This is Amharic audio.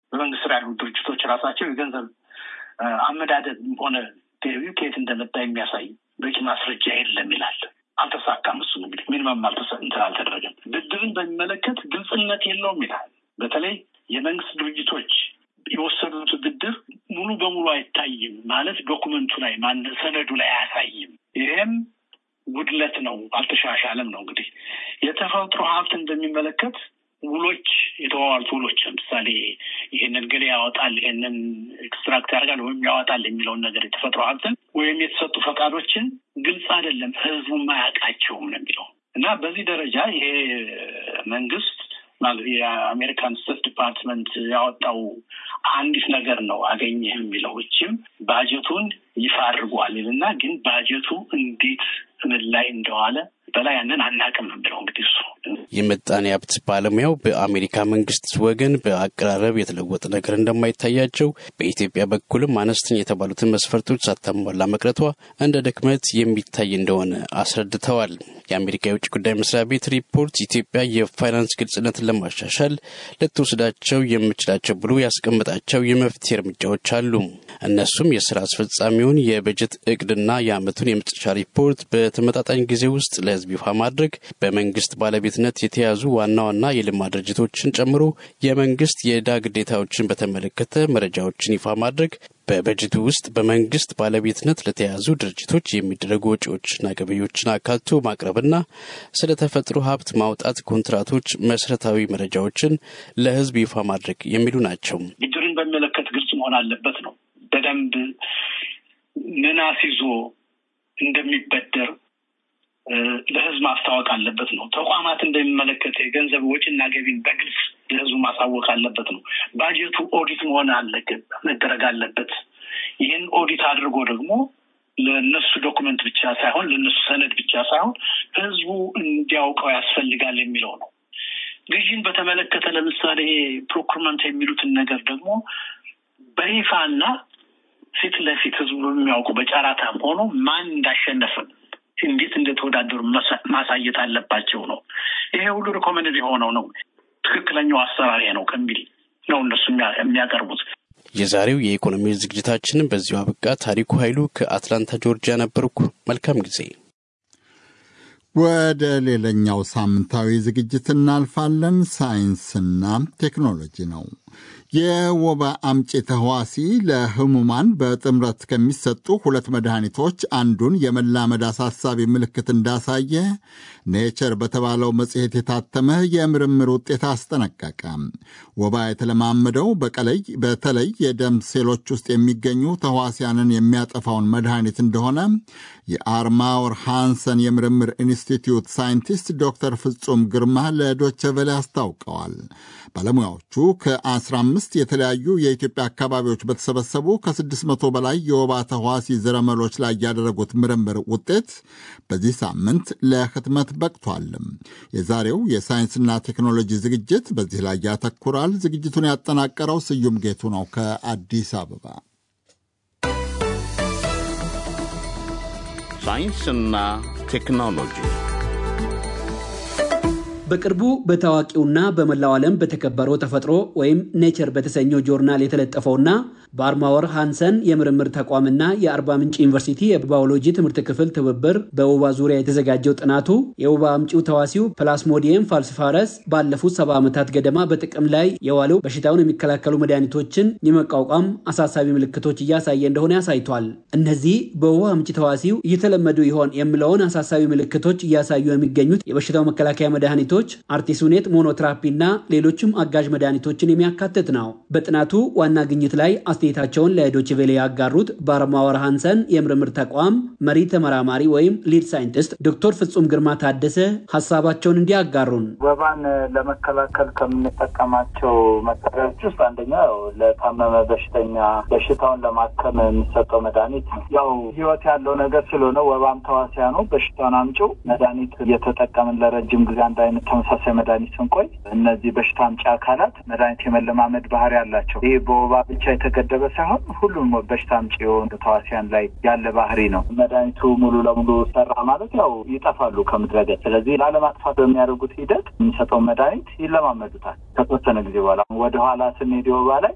በመንግስት ስራ ያሉ ድርጅቶች ራሳቸው የገንዘብ አመዳደብ ሆነ ገቢው ከየት እንደመጣ የሚያሳይ በቂ ማስረጃ የለም ይላል። አልተሳካም። እሱ እንግዲህ ሚኒመም እንትን አልተደረገም። ብድርን በሚመለከት ግልጽነት የለውም ይላል። በተለይ የመንግስት ድርጅቶች የወሰዱት ብድር ሙሉ በሙሉ አይታይም ማለት ዶኩመንቱ ላይ ማን ሰነዱ ላይ አያሳይም። ይሄም ጉድለት ነው፣ አልተሻሻለም ነው። እንግዲህ የተፈጥሮ ሀብትን በሚመለከት ውሎች የተዋዋሉት ውሎች ለምሳሌ ይህንን ገሌ ያወጣል፣ ይህንን ኤክስትራክት ያደርጋል ወይም ያወጣል የሚለውን ነገር የተፈጥሮ ሀብትን ወይም የተሰጡ ፈቃዶችን ግልጽ አይደለም፣ ህዝቡም አያውቃቸውም ነው የሚለው እና በዚህ ደረጃ ይሄ መንግስት የአሜሪካን ስቴት ዲፓርትመንት ያወጣው አንዲት ነገር ነው አገኘህ የሚለው እችም ባጀቱን ይፋ አድርጓል እና ግን ባጀቱ እንዴት ምን ላይ እንደዋለ በላይ ያንን አናውቅም ነው የሚለው እንግዲህ እሱ የምጣኔ ሀብት ባለሙያው በአሜሪካ መንግስት ወገን በአቀራረብ የተለወጠ ነገር እንደማይታያቸው በኢትዮጵያ በኩልም አነስተኛ የተባሉትን መስፈርቶች ሳታሟላ መቅረቷ እንደ ድክመት የሚታይ እንደሆነ አስረድተዋል። የአሜሪካ የውጭ ጉዳይ መስሪያ ቤት ሪፖርት ኢትዮጵያ የፋይናንስ ግልጽነትን ለማሻሻል ልትወስዳቸው የምችላቸው ብሎ ያስቀመጣቸው የመፍትሄ እርምጃዎች አሉ። እነሱም የስራ አስፈጻሚውን የበጀት እቅድና የአመቱን የመጨረሻ ሪፖርት በተመጣጣኝ ጊዜ ውስጥ ለህዝብ ይፋ ማድረግ፣ በመንግስት ባለቤትነት የተያዙ ዋና ዋና የልማት ድርጅቶችን ጨምሮ የመንግስት የዕዳ ግዴታዎችን በተመለከተ መረጃዎችን ይፋ ማድረግ፣ በበጀቱ ውስጥ በመንግስት ባለቤትነት ለተያዙ ድርጅቶች የሚደረጉ ወጪዎችና ገቢዎችን አካቶ ማቅረብና ስለ ተፈጥሮ ሀብት ማውጣት ኮንትራቶች መሰረታዊ መረጃዎችን ለህዝብ ይፋ ማድረግ የሚሉ ናቸው። ብድርን በሚመለከት ግልጽ መሆን አለበት ነው። በደንብ ምን አስይዞ እንደሚበደር ለህዝብ ማስታወቅ አለበት ነው። ተቋማት እንደሚመለከት የገንዘብ ወጪና ገቢን በግልጽ ለህዝቡ ማሳወቅ አለበት ነው። ባጀቱ ኦዲት መሆን አለበት መደረግ አለበት። ይህን ኦዲት አድርጎ ደግሞ ለእነሱ ዶኩመንት ብቻ ሳይሆን ለእነሱ ሰነድ ብቻ ሳይሆን ህዝቡ እንዲያውቀው ያስፈልጋል የሚለው ነው። ግዥን በተመለከተ ለምሳሌ ፕሮኩርመንት የሚሉትን ነገር ደግሞ በይፋና ፊት ለፊት ህዝቡ በሚያውቁ በጨራታም ሆኖ ማን እንዳሸነፈም እንዴት እንደተወዳደሩ ማሳየት አለባቸው ነው። ይሄ ሁሉ ሪኮመንድ የሆነው ነው። ትክክለኛው አሰራር ነው ከሚል ነው እነሱ የሚያቀርቡት። የዛሬው የኢኮኖሚ ዝግጅታችንን በዚሁ አበቃ። ታሪኩ ኃይሉ ከአትላንታ ጆርጂያ ነበርኩ። መልካም ጊዜ። ወደ ሌላኛው ሳምንታዊ ዝግጅት እናልፋለን። ሳይንስና ቴክኖሎጂ ነው። የወባ አምጪ ተህዋሲ ለህሙማን በጥምረት ከሚሰጡ ሁለት መድኃኒቶች አንዱን የመላመድ አሳሳቢ ምልክት እንዳሳየ ኔቸር በተባለው መጽሔት የታተመ የምርምር ውጤት አስጠነቀቀ። ወባ የተለማመደው በቀለይ በተለይ የደም ሴሎች ውስጥ የሚገኙ ተህዋሲያንን የሚያጠፋውን መድኃኒት እንደሆነ የአርማውር ሃንሰን የምርምር ኢንስቲትዩት ሳይንቲስት ዶክተር ፍጹም ግርማ ለዶቸ ቬለ አስታውቀዋል። ባለሙያዎቹ ከ15 የተለያዩ የኢትዮጵያ አካባቢዎች በተሰበሰቡ ከ600 በላይ የወባ ተህዋሲ ዘረመሎች ላይ ያደረጉት ምርምር ውጤት በዚህ ሳምንት ለህትመት በቅቷልም። የዛሬው የሳይንስና ቴክኖሎጂ ዝግጅት በዚህ ላይ ያተኩራል። ዝግጅቱን ያጠናቀረው ስዩም ጌቱ ነው ከአዲስ አበባ። ሳይንስና ቴክኖሎጂ በቅርቡ በታዋቂውና በመላው ዓለም በተከበረው ተፈጥሮ ወይም ኔቸር በተሰኘው ጆርናል የተለጠፈውና በአርማወር ሃንሰን የምርምር ተቋምና የአርባ ምንጭ ዩኒቨርሲቲ የባዮሎጂ ትምህርት ክፍል ትብብር በወባ ዙሪያ የተዘጋጀው ጥናቱ የወባ አምጪው ተዋሲው ፕላስሞዲየም ፋልሲፋረስ ባለፉት ሰባ ዓመታት ገደማ በጥቅም ላይ የዋለው በሽታውን የሚከላከሉ መድኃኒቶችን የመቋቋም አሳሳቢ ምልክቶች እያሳየ እንደሆነ ያሳይቷል። እነዚህ በወባ አምጪ ተዋሲው እየተለመዱ ይሆን የሚለውን አሳሳቢ ምልክቶች እያሳዩ የሚገኙት የበሽታው መከላከያ መድኃኒቶች አርቲሱኔት ሞኖትራፒ እና ሌሎችም አጋዥ መድኃኒቶችን የሚያካትት ነው። በጥናቱ ዋና ግኝት ላይ አስተያየታቸውን ለዶችቬሌ ያጋሩት በአርማወር ሃንሰን የምርምር ተቋም መሪ ተመራማሪ ወይም ሊድ ሳይንቲስት ዶክተር ፍጹም ግርማ ታደሰ ሀሳባቸውን እንዲያጋሩን ወባን ለመከላከል ከምንጠቀማቸው መሳሪያዎች ውስጥ አንደኛው ለታመመ በሽተኛ በሽታውን ለማከም የሚሰጠው መድኃኒት ያው ህይወት ያለው ነገር ስለሆነ ወባም ተዋሲያ ነው። በሽታውን አምጪው መድኃኒት እየተጠቀምን ለረጅም ጊዜ አንድ አይነት ተመሳሳይ መድኃኒት ስንቆይ እነዚህ በሽታ አምጪ አካላት መድኃኒት የመለማመድ ባህሪ አላቸው። ይህ በወባ ብቻ የተገደበ ሳይሆን ሁሉም በሽታ አምጪ የሆኑ ተዋሲያን ላይ ያለ ባህሪ ነው። መድኃኒቱ ሙሉ ለሙሉ ሰራ ማለት ያው ይጠፋሉ ከምድረ ገጽ። ስለዚህ ላለማጥፋት በሚያደርጉት ሂደት የሚሰጠው መድኃኒት ይለማመዱታል። ከተወሰነ ጊዜ በኋላ ወደኋላ ስንሄድ የወባ ላይ